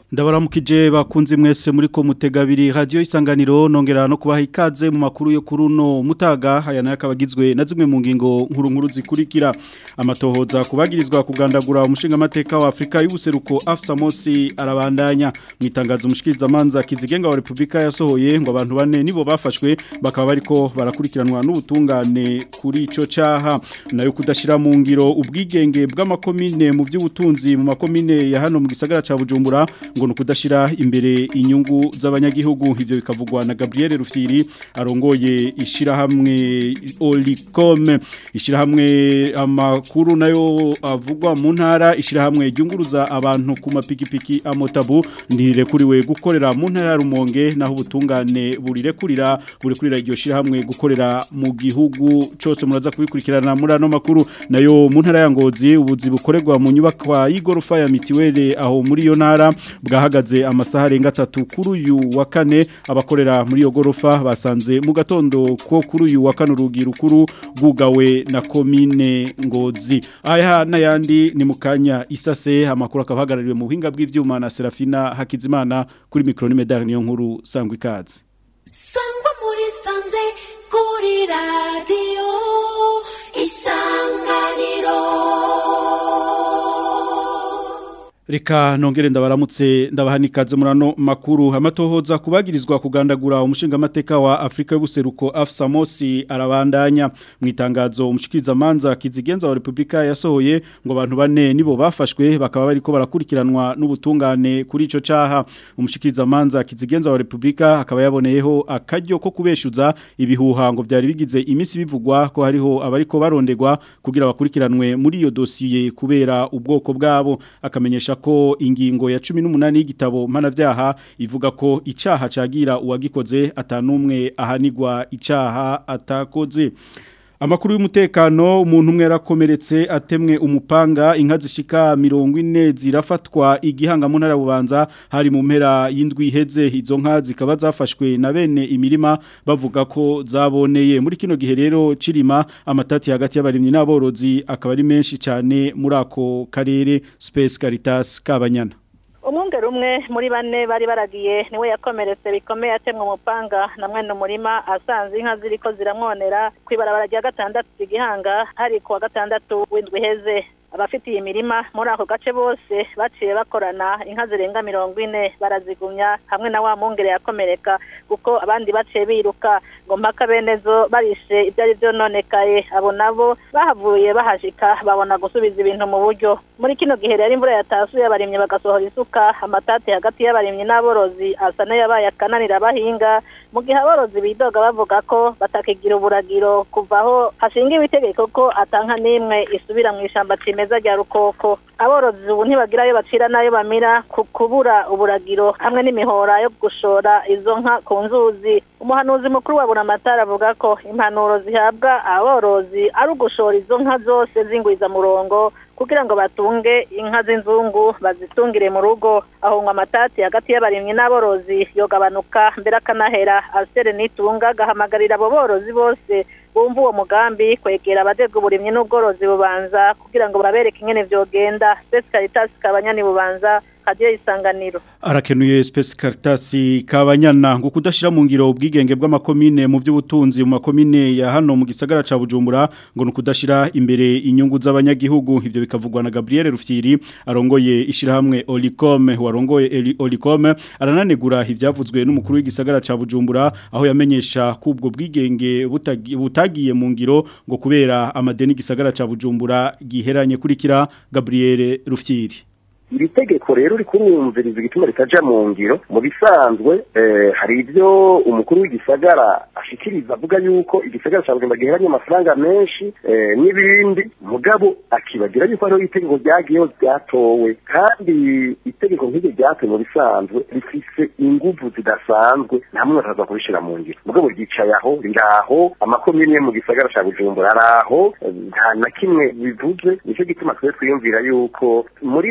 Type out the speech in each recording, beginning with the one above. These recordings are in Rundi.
ndabaramukije bakunze mwese muri ko mutegabiri radio isanganiro nongera no kubaha ikaze mu makuru yo kuruno mutaga aya nayo akabagizwe na zimwe mu ngingo nkuru nkuru zikurikira amatohoza kubagirizwa kugandagura umushinga mateka wa Afrika y'ubuseruko Afsa Mosi arabandanya mwitangazo umushikiriza manza kizigenga wa Republika yasohoye ngo abantu bane nibo bafashwe bakaba bariko barakurikiranwa n'ubutungane kuri ico caha nayo kudashira mu ngiro ubwigenge bw'amakomine mu by'ubutunzi mu makomine ya hano mu gisagara ca Bujumbura ngo nukudashira imbere inyungu z'abanyagihugu ivyo bikavugwa na Gabriel Rufyiri arongoye ishira hamwe Olicom ishira hamwe amakuru nayo avugwa mu ntara ishira hamwe ryunguruza abantu ku mapikipiki amotabu ndirekuriwe gukorera mu ntara ya Rumonge naho ubutungane burirekurira burirekurira iryo shira hamwe gukorera mu gihugu cose muraza kubikurikirana muri ano makuru nayo mu ntara ya Ngozi ubuzi bukorerwa mu nyubakwa y'igorofa ya mitiwele aho muri iyo ntara bwahagaze amasaha arenga atatu kuri uyu wa kane abakorera muri iyo gorofa basanze mu gatondo ko kuri uyu wa kane urugi rukuru bwugawe na komine ngozi aya n'ayandi ni mu kanya isase amakuru akaba ahagarariwe mu buhinga bw'ibyuma na serafina hakizimana kuri mikoro n'imedari niyo nkuru sangwa ikaze sangwa muri sanze kuri radiyo isanganiro Reka nongere ndabaramutse ndabahanikaze murano makuru amatohoza kubagirizwa kugandagura umushinga mateka wa Afrika y'ubuseruko Afsa Mosi arabandanya mu itangazo umushikiriza manza kizigenza wa Republika yasohoye ngo abantu bane nibo bafashwe bakaba bariko barakurikiranwa n'ubutungane kuri ico caha umushikiriza manza kizigenza wa Republika akaba yaboneyeho akaryo ko kubeshuza ibihuha ngo byari bigize imisi bivugwa ko hariho abariko barondegwa kugira bakurikiranwe muri iyo dosiye kubera ubwoko bwabo akamenyesha ko ingingo ya 18 y'igitabo mpanavyaha ivuga ko icaha cagira uwagikoze atanumwe ahanigwa icaha atakoze Amakuru y'umutekano umuntu umwe yarakomeretse atemwe umupanga inka zishika 40 zirafatwa igihanga mu ntara bubanza hari mu mpera y'indwi iheze izo nka zikaba zafashwe na bene imirima bavuga ko zaboneye muri kino gihe rero cirima amatati hagati y'abarimyi n'aborozi akaba ari menshi cyane muri ako karere Space Caritas Kabanyana umwungere umwe muri bane bari baragiye niwe yakomeretse bikomeye atemwe umupanga na mwene umurima asanze inka ziriko ziramwonera ku ibarabara rya gatandatu igihanga hari ku wa gatandatu w'indwi iheze abafitiye imirima muri ako gace bose baciye bakorana inka zirenga mirongo ine barazigumya hamwe na wa mwungere yakomereka kuko abandi baciye biruka ngo mpaka benezo barishe ibyari byononekaye abo nabo bahavuye bahashika babona gusubiza ibintu mu buryo muri kino gihe rero imvura yatasuye abarimyi bagasohora isuka amatati hagati y'abarimyi n'aborozi asa n'ayabaye akananira abahinga mu gihe aborozi bidoga bavuga ko batakigira uburagiro kuva aho hashingiwe itegeko ko atanka n'imwe isubira mu ishyamba cimeza rya rukoko aborozi ubu ntibagira ayo bacira n'ayo bamira ku kubura uburagiro hamwe n'imihora yo gushora izo nka ku nzuzi umuhanuzi mukuru wa buramatari avuga ko impanuro zihabwa aborozi ari ugushora izo nka zose z'ingwizamurongo kugira ngo batunge inka z'inzungu bazitungire mu rugo aho ngo amatati hagati y'abarimyi n'aborozi yogabanuka mbere akanahera asere nitunga agahamagarira abo borozi bose bumva uwo mugambi kwegera abajejwe uburimyi n'ubworozi bubanza kugira ngo babereke ingene vyogenda Space Caritas kabanyani bubanza radio isanganiro arakenuye Space Caritas kabanyana ngo kudashira mu ngiro ubwigenge bw'amakomine mu by'ubutunzi mu makomine ya hano mu gisagara ca Bujumbura ngo nukudashira imbere inyungu z'abanyagihugu ivyo bikavugwa na Gabriel Rufyiri arongoye ishirahamwe Olicom warongoye Olicom arananegura ivyavuzwe n'umukuru w'igisagara ca Bujumbura aho yamenyesha kubwo bwigenge butagiye mu ngiro ngo kubera amadeni gisagara ca Bujumbura giheranye kurikira Gabriel Rufyiri iri tegeko rero rikurumviriza igituma ritaja mu ngiro mu bisanzwe hari ibyo umukuru w'igisagara ashikiriza avuga yuko igisagara cya Bujumbura giheranye amafaranga menshi n'ibindi mugabo akibagira yuko hariho itegeko ryagiyeho ryatowe kandi itegeko nk'iryo ryatowe mu bisanzwe rifise inguvu zidasanzwe nta muntu ataza kubishira mu ngiro mugabo ryicaye aho riraho amakomine yo mu gisagara cya Bujumbura araho nta na kimwe bivuze nicyo gituma twe twiyumvira yuko muri leta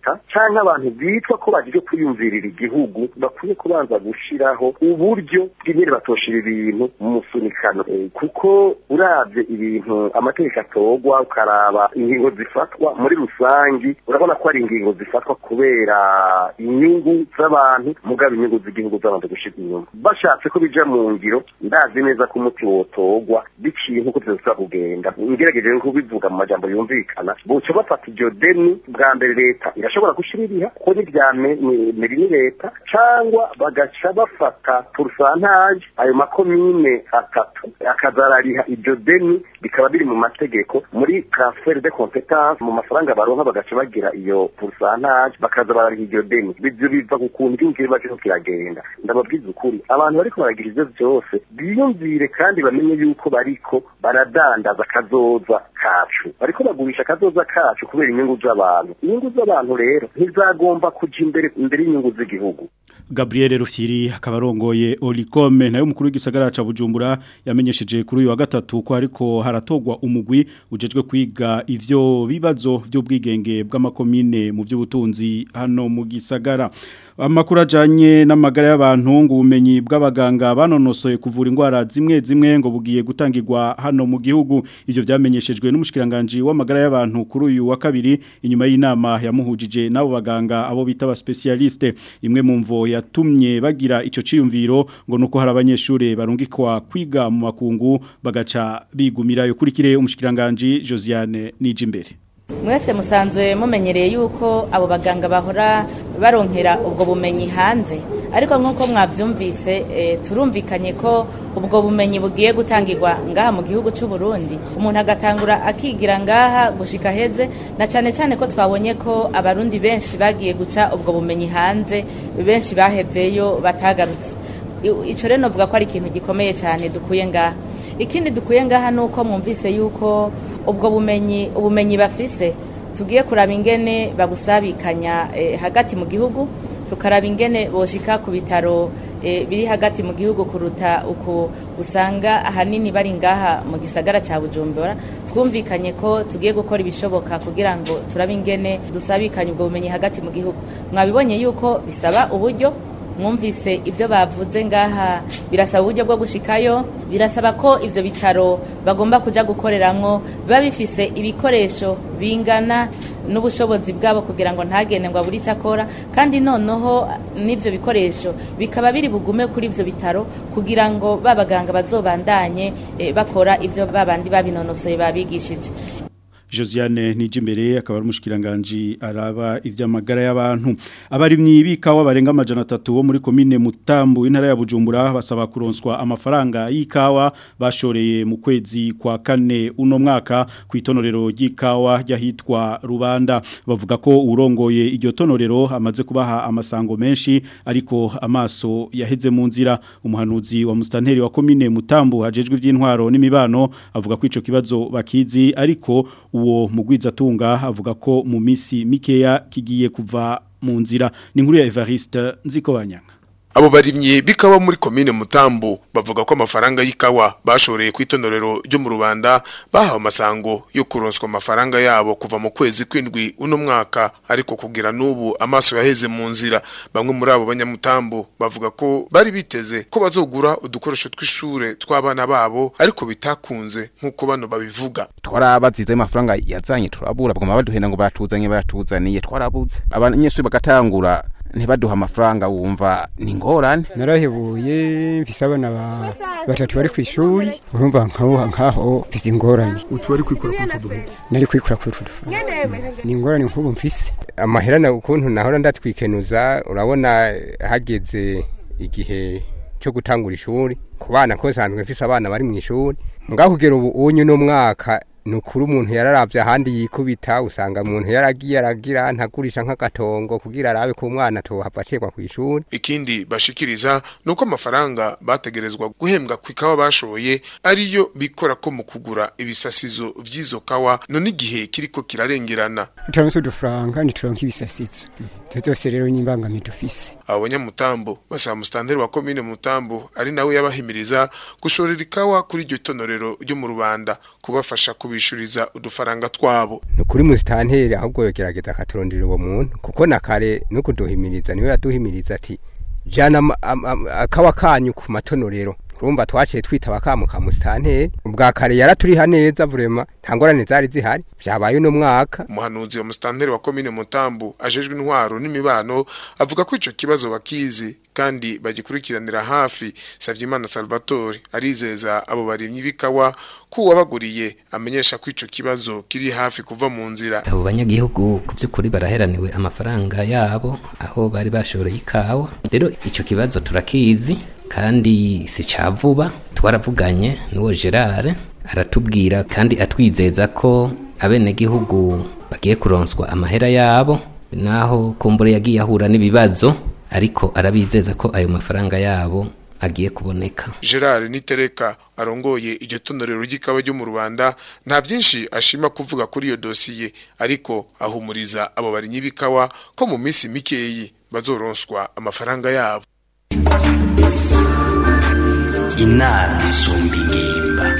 leta cyangwa abantu bitwa ko bagiye kwiyumvirira igihugu bakwiye kubanza gushiraho uburyo bw'ingene batoshira ibintu mu musunikano Eh, kuko uravye ibintu amategeko atogwa ukaraba ingingo zifatwa muri rusangi urabona ko ari ingingo zifatwa kubera inyungu z'abantu mugabo inyungu z'igihugu z'abantu gushira inyuma bashatse ko bija mu ngiro ndazi neza ko umuti wotogwa biciye nk'uko tuzoza kugenda ngerageje no kubivuga mu majambo yumvikana buca bafata iryo deni bwa mbere leta irashobora gushira iriha ko n'irya me- ni- meri ni leta cyangwa bagaca bafata porusantaje ayo makomine atatu akazarariha iryo deni bikaba biri mu mategeko muri transfer de competence mu mafaranga baronka bagaca bagira iyo porusantaje bakaza barariha iryo deni ibyo biva ku kuntu igihugu kiba kiriko kiragenda ndababwiza ukuri abantu bariko baragira ivyo vyose biyumvire kandi bamenye yuko bariko baradandaza kazoza kacu bariko bagurisha kazoza kacu kubera inyungu z'abantu inyungu z'abantu rero ntizagomba kuja imbere imbere y'inyungu z'igihugu Gabriel Rufyiri akaba arongoye Olicome nayo mukuru w'igisagara ca Bujumbura yamenyesheje kuri uyu wa gatatu ko ariko haratogwa umugwi ujejwe kwiga ivyo bibazo by'ubwigenge bw'amakomine mu by'ubutunzi hano mu gisagara amakuru ajanye n'amagara y'abantu ngo ubumenyi bw'abaganga banonosoye kuvura indwara zimwe zimwe ngo bugiye gutangirwa hano mu gihugu ivyo vyamenyeshejwe n'umushikiranganje w'amagara y'abantu kuri uyu wa kabiri inyuma y'inama yamuhujije n'abo baganga abo bita ba specialiste imwe mu mvo yatumye bagira ico ciyumviro ngo nuko hari abanyeshure barungikwa kwiga mu makungu bagaca bigumirayo kurikire umushikiranganje Josiane Nijimbere mwese musanzwe mumenyereye yuko abo baganga bahora baronkera ubwo bumenyi hanze ariko nk'uko mwabyumvise eh, turumvikanye ko ubwo bumenyi bugiye gutangirwa ngaha mu gihugu cy'u Burundi umuntu agatangura akigira ngaha gushika heze na cyane cyane ko twabonye ko abarundi benshi bagiye guca ubwo bumenyi hanze benshi bahezeyo batagarutse I- ico rero novuga ko ari ikintu gikomeye cyane dukuye ngaha ikindi dukuye ngaha ni uko mwumvise yuko ubwo bumenyi ubumenyi bafise tugiye kuraba ingene babusabikanya eh, hagati mu gihugu tukaraba ingene boshika ku bitaro eh, biri hagati mu gihugu kuruta uku usanga ahanini bari ngaha mu gisagara cya bujumbura twumvikanye ko tugiye gukora ibishoboka kugira ngo turabe ingene dusabikanye ubwo bumenyi hagati mu gihugu mwabibonye yuko bisaba uburyo mwumvise ibyo bavuze ngaha birasaba uburyo bwo gushikayo birasaba ko ivyo bitaro bagomba kuja gukoreramwo biba bifise ibikoresho bingana n'ubushobozi bwabo kugira ngo ntagende ngo abure icyo akora kandi noneho n'ivyo bikoresho bikaba biri bugume kuri ivyo bitaro kugira ngo ba baganga bazobandanye eh, bakora ivyo babandi babinonosoye babigishije Josiane Nijimbere akaba ari umushikiranganje araba ivy'amagara y'abantu abarimyi bikawa barenga amajana 3 bo muri commune Mutambu intara ya Bujumbura basaba kuronswa amafaranga y'ikawa bashoreye mu kwezi kwa kane uno mwaka ku itonorero ry'ikawa ryahitwa Rubanda bavuga ko urongoye iryo tonorero amaze kubaha amasango menshi ariko amaso yaheze mu nzira umuhanuzi wa mustanteri wa commune Mutambu hajejwe ivy'intwaro n'imibano avuga ko ico kibazo bakizi ariko uwo mugwizatunga avuga ko mu misi mikeya kigiye kuva mu nzira ni nkuru ya Evariste Nzikobanyanga Abo barimyi bikawa muri komine Mutambu bavuga ko amafaranga y'ikawa bashoreye ku itonorero ryo mu Rubanda bahawe amasango yo kuronswa amafaranga yabo kuva mu kwezi kwindwi uno mwaka ariko kugira n'ubu amaso yaheze mu nzira bamwe muri abo banyamutambu bavuga ko bari biteze ko bazogura udukoresho tw'ishure tw'abana babo ariko bitakunze nk'uko bano babivuga twarabazize amafaranga yazanye turabura bagoma baduhenda ngo baratuzanye baratuzaniye twarabuze abanyeshuri bagatangura ntibaduha amafaranga wumva ni ngorane narahebuye mfise abana ba batatu bari ku ishuri urumva nkaho nkaho mfise ingorane utu bari kwikora kuri utwo duhugu nari kwikura kuri utwo dufaranga ni ingorane nk'ubu mfise amahera na ukuntu nahora ndatwikenuza urabona hageze igihe cyo gutangura ishuri ku bana ko nsanzwe mfise abana bari mu ishuri ngaho kugera ubu unyu no mwaka ni ukuri umuntu yararavye ahandi yikubita usanga umuntu yaragiye aragira ntagurisha nk'agatongo kugira arabe ko umwana tohava acegwa kw'ishuri ikindi bashikiriza nuko amafaranga bategerezwa guhembwa ku ikawa bashoye ariyo bikora ko mu kugura ibisasizo vy'izo kawa none igihe kiriko kirarengerana turamutse udufaranga ntituronka ibisasizo ivyo vyose rero n'imbangamiye dufise abo banyamutambo basaba musitanteri wa komine mutambo ari nawe yabahimiriza gushorera ikawa kuri iryo tonorero ryo mu rubanda kubafasha kubishora kutwishuriza udufaranga twabo ni kuri musitanteri ahubwo yogerageza akaturondera uwo muntu kuko na kare no kuduhimiriza niwe yaduhimiriza ati jana ama- ama- ama- akawa kanyu ku matonorero urumva twaciye twitaba akamu ka musitanteri ubwa kare yaraturiha neza vrema nta ngorane zari zihari vyabaye uno mwaka umuhanuzi wa musitanteri wa komine mutambu ajejwe intwaro n'imibano avuga ko ico kibazo bakizi kandi bagikurikiranira hafi Savyimana Salvatore arizeza abo barimyi bikawa ko uwabaguriye amenyesha ko ico kibazo kiri hafi kuva mu nzira abo banyagihugu ku by'ukuri baraheraniwe amafaranga yabo aho bari bashoreye ikawa rero icyo kibazo turakizi kandi si cya vuba twaravuganye n'uwo gerard aratubwira kandi atwizeza ko abenegihugu bagiye kuronswa amahera yabo naho kumbure yagiye ahura n'ibibazo ariko arabizeza ko ayo mafaranga yabo agiye kuboneka Gerard Nitereka arongoye iryo tonorero ry'ikawa ryo mu Rwanda nta byinshi ashima kuvuga kuri iyo dosiye ariko ahumuriza abo barinyi bikawa ko mu minsi mikeyi bazoronswa amafaranga yabo inama isumba ingimba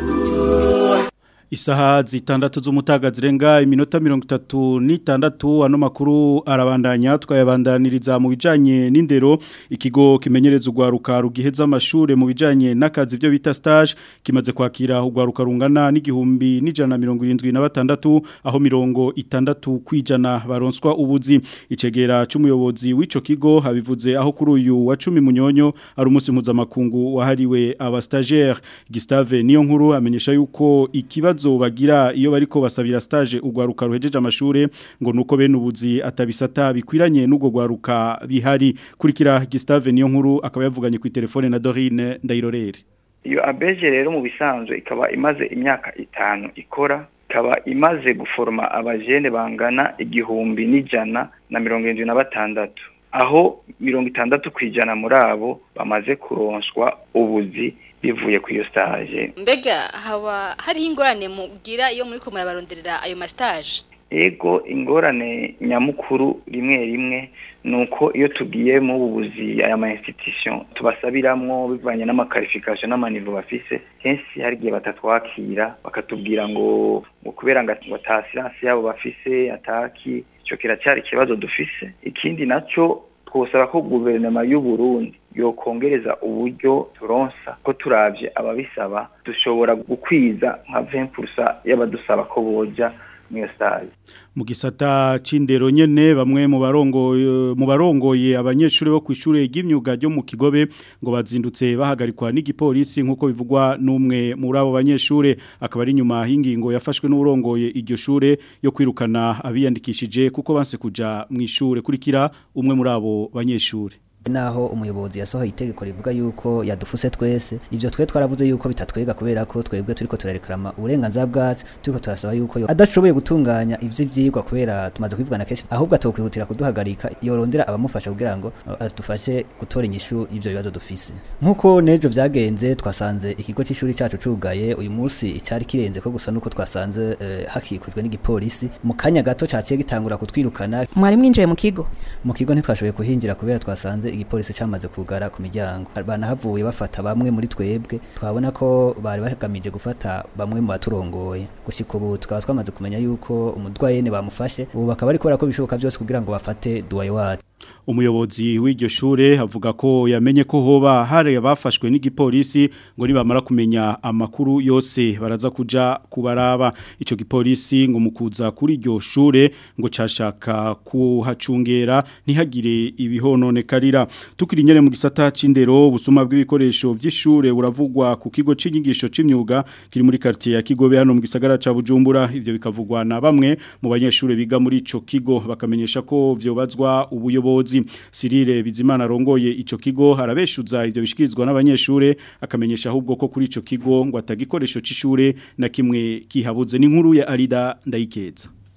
Isaha zitandatu z'umutaga zirenga iminota mirongo itatu n'itandatu ano makuru arabandanya twayabandaniriza mu bijanye n'indero ikigo kimenyereza urwaruka rugiheza amashure mu bijanye n'akazi byo bita stage kimaze kwakira urwaruka rungana n'igihumbi n'ijana na mirongo irindwi na batandatu aho mirongo itandatu kwijana baronswa ubuzi icegera c'umuyobozi w'ico kigo habivuze aho kuri uyu wa cumi munyonyo ari umunsi mpuzamakungu wahariwe aba stagiaire Gustave niyo nkuru amenyesha yuko ikibazo bagira iyo bariko basabira stage urwaruka ruhejeje amashure ngo nuko bene ubuzi atabisata bikwiranye n'ubwo rwaruka bihari kurikira Gustave niyo nkuru akaba yavuganye ku telefone na Dorine Ndayirorere iyo abeje rero mu bisanzwe ikaba imaze imyaka itanu ikora ikaba imaze guforoma abajene bangana igihumbi n'ijana na mirongo irindwi na batandatu aho mirongo itandatu ku ijana muri abo bamaze kuronswa ubuzi bivuye ku iyo stage mbega haba hariho ingorane mugira iyo muri ko murabaronderera ayo mastage ego ingorane nyamukuru rimwe rimwe ni uko iyo tugiye mu bubuzi aya ma institution tubasabiramwo bivanye n'amakarifikasiyo n'amanivo bafise kenshi hari igihe batatwakira bakatubwira ngo ngo kubera ngo ata siransi yabo bafise ataki ico kiracyari ikibazo dufise ikindi naco twosaba ko guverinoma y'u Burundi yokongereza uburyo turonsa ko turavye ababisaba dushobora gukwiza nka 20% y'abadusaba ko boja mu stage mu gisata c'indero nyene bamwe mu barongoye mu barongoye abanyeshuri bo kwishure ry'imyuga ryo mu Kigobe ngo bazindutse bahagarikwa n'igipolisi nkuko bivugwa n'umwe muri abo banyeshure akaba ari nyuma hingingo yafashwe n'urongoye iryo shure yo kwirukana abiyandikishije kuko banse kuja mu ishure kurikira umwe muri abo banyeshure naho umuyobozi yasohoye itegeko rivuga yuko yadufuse twese ivyo twe twaravuze yuko bitatwega kubera ko twebwe turiko turarekarama uburenganzira bwacu turiko turasaba yuko yo adashoboye gutunganya ivyo vyigwa kubera tumaze kwivugana kenshi ahubwo atokwihutira kuduhagarika yorondera abamufasha kugira ngo adufashe gutora inyishu y'ivyo bibazo dufise nkuko nejo vyagenze twasanze ikigo c'ishuri cacu cugaye uyu munsi icari kirenze ko gusa nuko twasanze eh, hakikujwe n'igipolisi mu kanya gato caciye gitangura kutwirukana mwari mwinjiye mu kigo mu kigo ntitwashoboye kuhinjira kubera twasanze igipolisi cyamaze kugara ku miryango banahavuye bafata bamwe muri twebwe twabona ko bari bagamije gufata bamwe mu baturongoye gushika ubu tukaba twamaze kumenya yuko umudwayene bamufashe ubu bakaba ariko ko bishoboka byose kugira ngo bafate duwaye wacu umuyobozi w'iryo shure avuga ko yamenye ko hoba hari abafashwe n'igipolisi ngo nibamara kumenya amakuru yose baraza kuja kubaraba ico gipolisi ngo mukuza kuri iryo shure ngo cashaka kuhacungera ntihagire ibihononekarira tukiri nyene mu gisata c'indero busuma bw'ibikoresho vy'ishure buravugwa ku kigo c'inyigisho c'imyuga kiri muri quartier ya Kigobe hano mu gisagara ca Bujumbura ivyo bikavugwa na bamwe mu banyeshure biga muri ico kigo bakamenyesha ko vyobazwa ubuyobozi Cyril Bizimana rongoye ico kigo harabeshuza ivyo bishikirizwa n'abanyeshure akamenyesha ahubwo ko kuri ico kigo ngo atagikoresho c'ishure na kimwe kihabuze n'inkuru ya Arida ndayikeza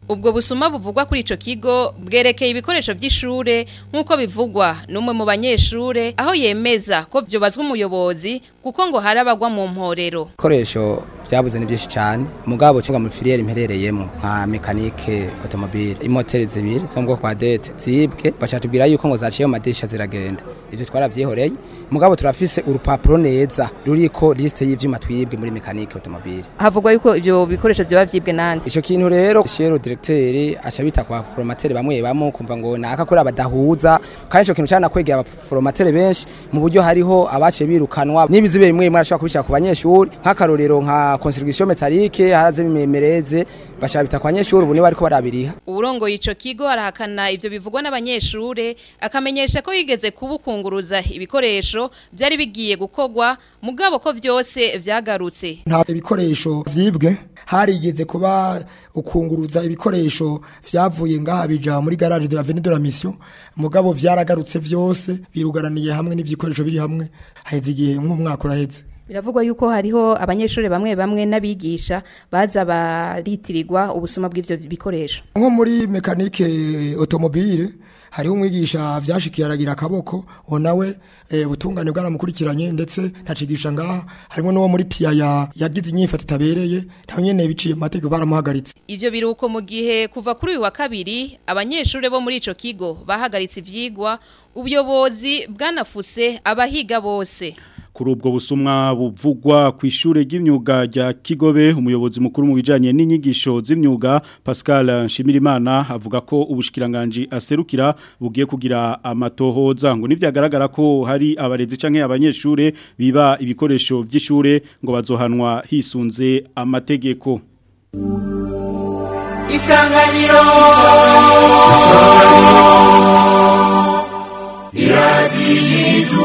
ubwo busuma buvugwa kuri ico kigo bwerekeye ibikoresho by'ishure nk'uko bivugwa n'umwe mu banyeshure aho yemeza ko byobazwa umuyobozi kuko ngo hari abagwa mu mporero ibikoresho byabuze ni byinshi cyane mugabo cyangwa muri filiere imperereyemo nka mekanike automobile imoteri zibiri zo mu bwoko bwa dete zibwe bashatubwira yuko ngo zaciye mu madirisha ziragenda ivyo twaravyihoreye mugabo turafise urupapuro neza ruriko liste y'ivyuma twibwe muri mekanike automobile havugwa yuko ivyo bikoresho byoba vyibwe nande ico kintu rero shero directeur acha bita kwa formateur bamwe bamwe kumva ngo naka kuri abadahuza kandi ico kintu cyana kwegera abaforomateur benshi mu buryo hariho abaciye birukanwa nibizibe bimwe bimwe arashobora kubishaka ku banyeshuri nk'akarorero nka contribution métallique haraze bimemereze bashabita kwa banyeshuri ubu ni bariko barabiriha urongoye ico kigo arahakana ivyo bivugwa n'abanyeshure akamenyesha ko yigeze kubukunguruza ibikoresho byari bigiye gukogwa mugabo ko vyose vyagarutse nta ibikoresho vyibwe harigeze kuba ukunguruza ibikoresho vyavuye ngaha bija muri garage de la Avenue de la Mission mugabo vyaragarutse vyose birugaraniye hamwe n'ivikoresho biri hamwe haheze igihe nk'umwaka uraheze biravugwa yuko hariho abanyeshuri bamwe bamwe n'abigisha baza baritirirwa ubusuma bw'ivyo bikoresho nko muri mekanike automobile hariho umwigisha vyashikiye aragira akaboko uwo nawe e, ubutungane bwaramukurikiranye ndetse ntacigisha ngaha harimo n'uwo muri tiyaya yagize inyifata itabereye nawe nyene biciye mu mategeko baramuhagaritse ivyo biruko mu gihe kuva kuri uyu wa kabiri abanyeshuri bo muri ico kigo bahagaritse ivyigwa ubuyobozi bwanafuse abahiga bose kuri ubwo busumwa buvugwa ku ishure ry'imyuga rya Kigobe umuyobozi mukuru mu bijanye n'inyigisho z'imyuga Pascal Nshimirimana avuga ko ubushikiranganje aserukira bugiye kugira amatohoza ngo nivyagaragara ko hari abarezi canke abanyeshure biba ibikoresho by'ishure ngo bazohanwa hisunze amategeko Isanganiro Iradiyidu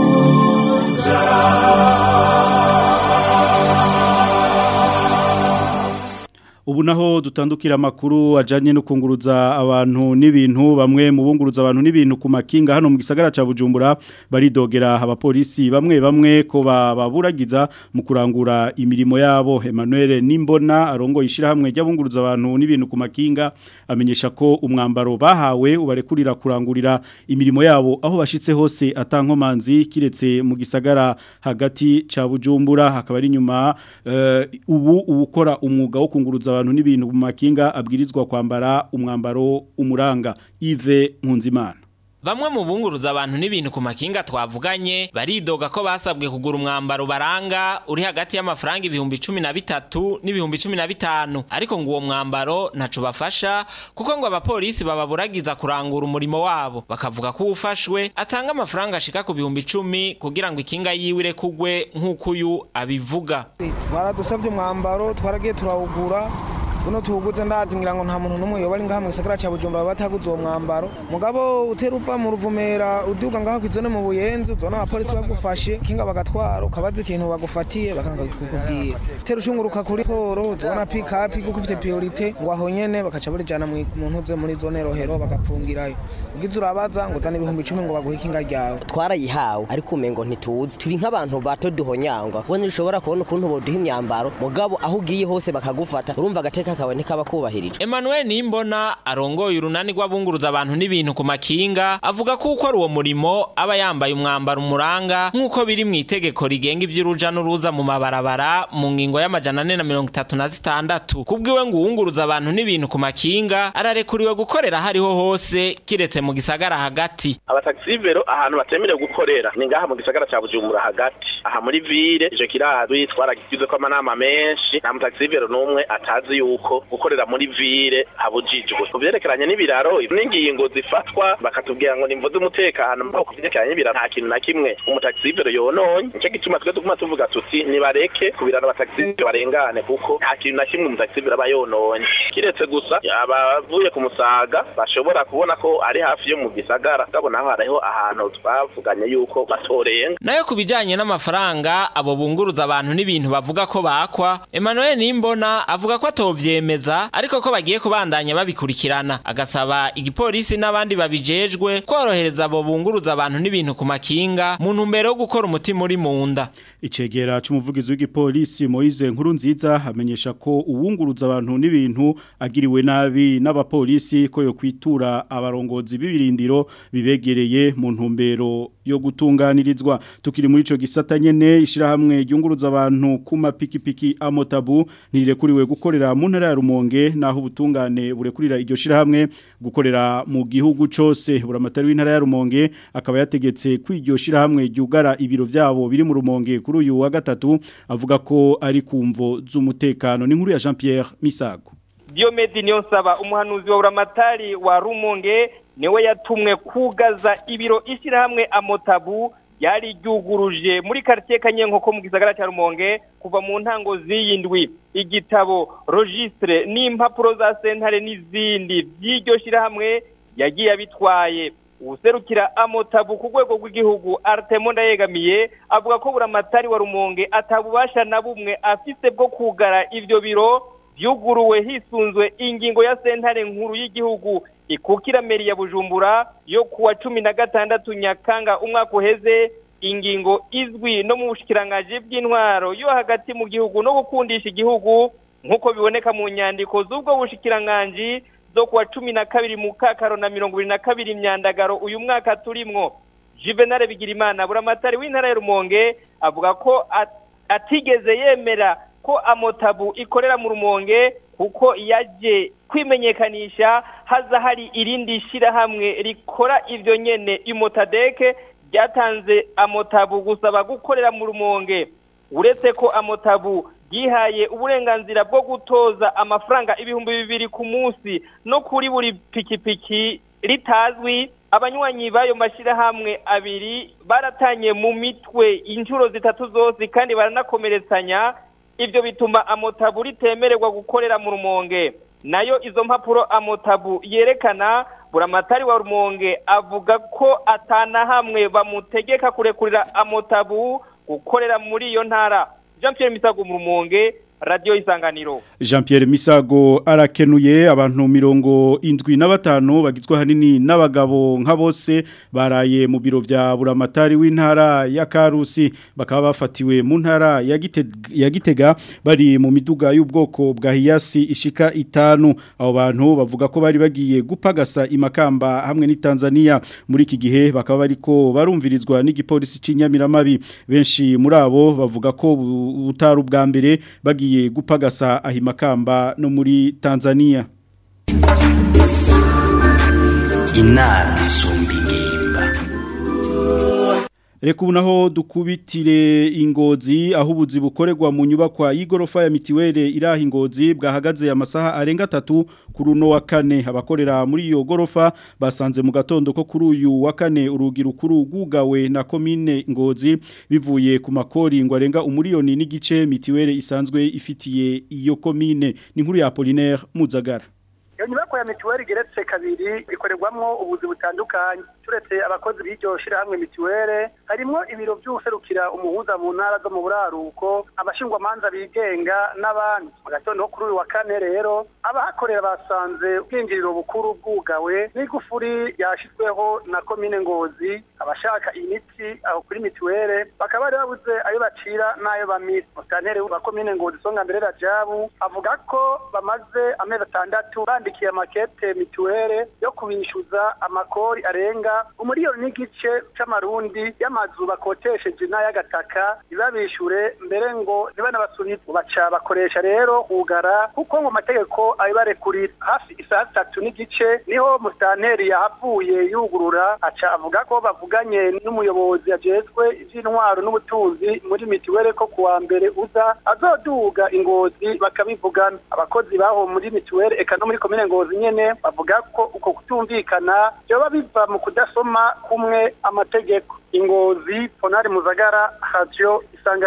Ubu naho dutandukira amakuru ajanye no kunguruza abantu n'ibintu bamwe mu bunguruza abantu n'ibintu ku makinga hano mu gisagara ca Bujumbura baridogera abapolisi bamwe bamwe ko baburagiza mu kurangura imirimo yabo Emmanuel Nimbona arongo ishira hamwe ry'abunguruza abantu n'ibintu ku makinga amenyesha ko umwambaro bahawe ubarekurira kurangurira imirimo yabo aho bashitse hose atankomanzi kiretse mu gisagara hagati ca Bujumbura hakaba ari nyuma uh, ubu ubukora umwuga wo kunguruza abantu n'ibintu mu makinga abwirizwa kwambara umwambaro umuranga Yves Nkunzimana Bamwe mu bunguruza abantu n'ibintu ku makinga twavuganye baridoga ko basabwe kugura umwambaro baranga uri hagati y'amafaranga ibihumbi cumi na bitatu n'ibihumbi cumi na bitanu ariko ngo uwo mwambaro ntaco bafasha kuko ngo abapolisi bababuragiza kurangura umurimo wabo bakavuga ko uwufashwe atanga amafaranga ashika ku bihumbi icumi kugira ngo ikinga yiwe irekugwe nk'uko uyu abivuga baradusabye umwambaro twaragiye turawugura uno tuwuguze ndazi ngira ngo nta muntu n'umwe yoba ari ngaha mu gisagara ca Bujumbura bataguze uwo mwambaro mugabo utera uva mu ruvumera uduga ngaho kwizone mu buyenzi uzona abapolisi bagufashe kinga bagatwara ukabaza ikintu bagufatiye bakanga kukubwira utera ushunguruka kuri poro uzona pick up kuko ufite priorite ngo aho nyene bakaca barijana mu ntuze muri zone rohero bagapfungirayo ugize urabaza ngo uzana ibihumbi icumi ngo baguhe ikinga ryawe twarayihawe ariko umengo ntituzi turi nk'abantu bato duhonyangwa ubwo ntushobora kubona ukuntu boduha imyambaro mugabo aho ugiye hose bakagufata urumva agateka kawe ntikaba kubahirijwe Emmanuel Nimbona arongoye urunani rw'abunguruza abantu n'ibintu ku makinga avuga ko ukora uwo murimo aba yambaye umwambaro umuranga nk'uko biri mu itegeko rigenga ivy'uruja n'uruza mu mabarabara mu ngingo y'amajana ane na mirongo itatu na zitandatu kubwiwe ngo uwunguruza abantu n'ibintu ku makinga ararekuriwe gukorera hariho hose kiretse mu gisagara hagati abataxivero ahantu batemerewe gukorera ni ngaha mu gisagara ca Bujumbura hagati aha muri ville ico kirazwi twaragize ko amanama menshi nta mutaxivero n'umwe atazi yuko gukorera muri ville habujijwe ku vyerekeranye n'ibiraro n'ingingo zifatwa bakatubwira ngo nimvuze umutekano mbaho ku vyerekeranye n'ibiraro nta kintu na kimwe umutaxivero yononye nico gituma twe tuguma tuvuga tuti nibareke ku biraro abataxivero barengane kuko nta kintu na kimwe umutaxivero aba yononye kiretse gusa abavuye ku musaga bashobora kubona ko ari hafi yo mu gisagara ndabona aho hariho ahantu twavuganye yuko batorenga nayo ku bijanye n'amafaranga abo bunguruza abantu n'ibintu bavuga ko bakwa Emmanuel Nimbona avuga ko atovye aravyemeza ariko ko bagiye kubandanya babikurikirana agasaba igipolisi n'abandi babijejwe korohereza abo bunguruza abantu n'ibintu ku makinga mu ntumbero yo gukora umutima uri mu nda Icegera c'umuvugizi w'igipolisi Moise nkuru nziza hamenyesha ko uwunguruza abantu n'ibintu agiriwe nabi n'abapolisi ko yo kwitura abarongozi b'ibirindiro bibegereye mu ntumbero yo gutunganirizwa tukiri muri ico gisata nyene ishirahamwe ryunguruza abantu ku mapikipiki amotabu ntirekuriwe gukorera mu ntara ya Rumonge naho ubutungane burekurira iryo shirahamwe gukorera mu gihugu cose buramatari w'intara ya Rumonge akaba yategetse kwiryo shirahamwe ryugara ibiro vyabo biri mu Rumonge kuri uyu wa gatatu avuga ko ari kumvo z'umutekano ni nkuru ya Jean Pierre Misago Diomedi Niyonsaba umuhanuzi wa Buramatari wa Rumonge niwe yatumwe kugaza ibiro ishyirahamwe amotabu yari ryuguruje muri quartier Kanyenkoko mu gisagara cya Rumonge kuva mu ntango z'iyindwi igitabo registre n'impapuro za sentare n'izindi by'iryo shyirahamwe yagiye abitwaye userukira amotabu ku rwego rw'igihugu Artemo ndayegamiye avuga ko buramatari wa Rumonge atabubasha na bumwe afise bwo kugara ivyo biro vyuguruwe hisunzwe ingingo ya sentare nkuru y'igihugu ikukira meri ya Bujumbura yo kuwa cumi na gatandatu Nyakanga umwaka uheze ingingo izwi no mu bushikirangaji bw'intwaro yo hagati mu gihugu no gukundisha igihugu nk'uko biboneka mu nyandiko z'ubwo bushikiranganji zo kuwa cumi na kabiri mu kakaro na mirongo ibiri na kabiri myandagaro uyu mwaka turimwo Juvenal Bigirimana buramatari w'intara ya Rumonge avuga ko atigeze yemera ko amotabu ikorera mu Rumonge kuko yaje kwimenyekanisha haza hari irindi shirahamwe rikora ivyo nyene imotadeke ryatanze amotabu gusaba gukorera mu Rumonge uretse ko amotabu yihaye uburenganzira bwo gutoza amafaranga ibihumbi bibiri ku munsi no kuri buri pikipiki ritazwi abanywanyi b'ayo mashyirahamwe abiri baratanye mu mitwe inshuro zitatu zose kandi baranakomeretsanya ibyo bituma amotabu ritemererwa gukorera mu rumonge nayo izo mpapuro amotabu yerekana buramatari wa rumonge avuga ko atanahamwe bamutegeka kurekurira amotabu gukorera muri iyo ntara jean Pierre misago mu rumonge radio isanganiro Jean Pierre Misago arakenuye abantu mirongo indwi na batanu bagizwe hanini n'abagabo nka bose baraye mu biro vya buramatari w'intara ya Karusi bakaba bafatiwe mu ntara ya Gitega, ya Gitega bari mu miduga y'ubwoko bwa Hiyasi ishika itanu abo bantu bavuga ko bari bagiye gupagasa imakamba hamwe ni Tanzania muri iki gihe bakaba bariko barumvirizwa n'igipolisi c'inyamiramabi benshi muri abo bavuga ko butaru bwa mbere bagiye bagiye gupagasa ahimakamba no muri Tanzania inama isumba ingimba Reka unaho dukubitire ingozi aho ubuzi bukorerwa mu nyubakwa y'igorofa ya mitiwere iraha ingozi bwahagaze amasaha arenga atatu kuri uno wa kane abakorera muri iyo gorofa basanze mu gatondo ko kuri uyu wa kane urugi rukuru rwugawe na komine ngozi bivuye ku makori ngo arenga umuriyoni n'igice mitiwere isanzwe ifitiye iyo komine ni nkuru ya Apollinaire Muzagara iyo nyubako ya mituweli igeretse kabiri ikorerwamwo ubuzi butandukanye turetse abakozi b'iryo shirahamwe mituweli harimo ibiro by'userukira umuhuza mu ntara zo mu buraruko abashingwamanza bigenga n'abandi mu gatondo kuri uyu wa kane rero abahakorera basanze ubwinjiriro bukuru bwugawe n'igufuri yashyizweho na komine ngozi abashaka imiti aho kuri mituweli bakaba bari babuze ayo bacira n'ayo bamira musitanteri wa komine ngozi songa mbere rajabu avuga ko bamaze amezi atandatu bandikiye makete mituweli yo kubishyuza amakori arenga umuriyoni n'igice c'amarundi y'amazu bakotesheje n'ay'agataka ntibabishure mbere ngo ntibanabasubize baca bakoresha rero kugara kuko mu mategeko abibarekurira hafi isaha zitatu n'igice niho musitanteri yahavuye yugurura aca avuga ko bavuganye n'umuyobozi ajejwe ivy'intwaro n'ubutunzi muri mituweli ko kuwa mbere uza azoduga ingozi bakabivugana abakozi baho muri mituweli eka no muri komine ngozi nyene bavuga ko uko kutumvikana vyoba biva mu kudasoma kumwe amategeko ingozi ponari muzagara radio isanganiro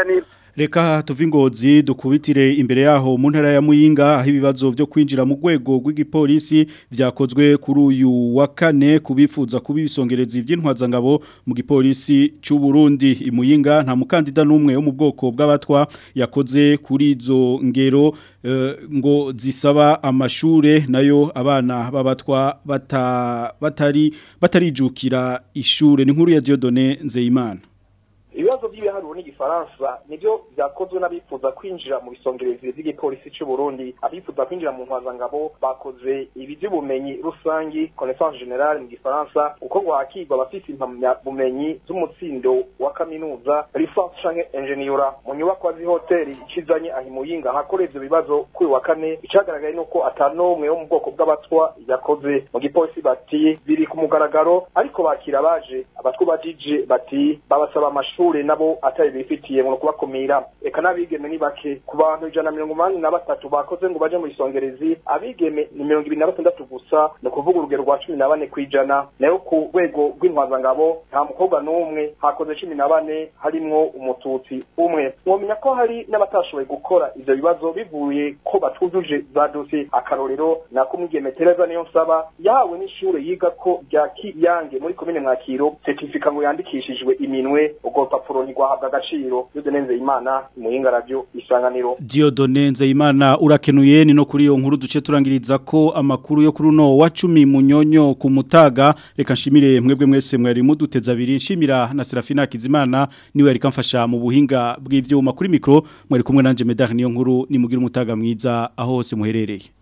Reka tuve ingozi dukubitire imbere yaho mu ntara ya Muyinga aho ibibazo byo kwinjira mu rwego rw'igipolisi byakozwe kuri uyu wa kane kubifuza kubisongereza iby'intwazangabo mu gipolisi cy'u Burundi imuyinga nta mukandida n'umwe wo mu bwoko bw'abatwa yakoze kuri izo ngero eh, ngo zisaba amashure nayo abana b'abatwa bata, batari batarijukira ishure ni nkuru ya Dieudonné Nzeyimana ibibazo by'ibiharuro n'igifaransa nibyo byakozwe n'abifuza kwinjira mu bisongerezi by'igipolisi cy'u Burundi abifuza kwinjira mu ntwazangabo bakoze ibi by'ubumenyi rusangi connaissance générale mu gifaransa uko ngo hakigwa abafite impamyabumenyi z'umutsindo wa kaminuza licence canke ingeniura mu nyubako z'ihoteli ikizanye aho imuyinga hakora ivyo bibazo kuri wa kane icagaragaye nuko atanomwe wo mu bwoko bw'abatwa yakoze mu gipolisi bati biri ku mugaragaro ariko bakira baje abatwa bajije bati babasaba amashuri amashure nabo atari bifitiye mu kubakumira eka nabigeme ni bake ku bantu ijana mirongo umunani na batatu bakoze ngo baje mu isongerezi abigeme ni mirongo ibiri na batandatu gusa ni ukuvuga urugero rwa cumi na bane kw'ijana nayo ku rwego rw'intwazangabo nta mukobwa n'umwe hakoze cumi na bane harimwo umututsi umwe mwomenya ko hari n'abatashoboye gukora ivyo bibazo bivuye ko batujuje za dosiye akarorero nako umwigeme tereza niyo nsaba yahawe n'ishure yiga ko rya kiyange muri komine mwakiro certifica ngo yandikishijwe iminwe ubwo rupapuro ntigwahabwa agaciro yude nenze imana muhinga radio isanganiro Dieudonné Nzeyimana urakenuye ni no kuri iyo nkuru duce turangiriza ko amakuru yo kuri uno wa 10 munyonyo ku mutaga reka nshimire mwebwe mwese mwari muduteza abiri nshimira na Serafina Kizimana niwe yari kamfasha mu buhinga bw'ivyuma kuri mikro mwari kumwe nanje Medar niyo nkuru nimugira umutaga mwiza aho hose muherereye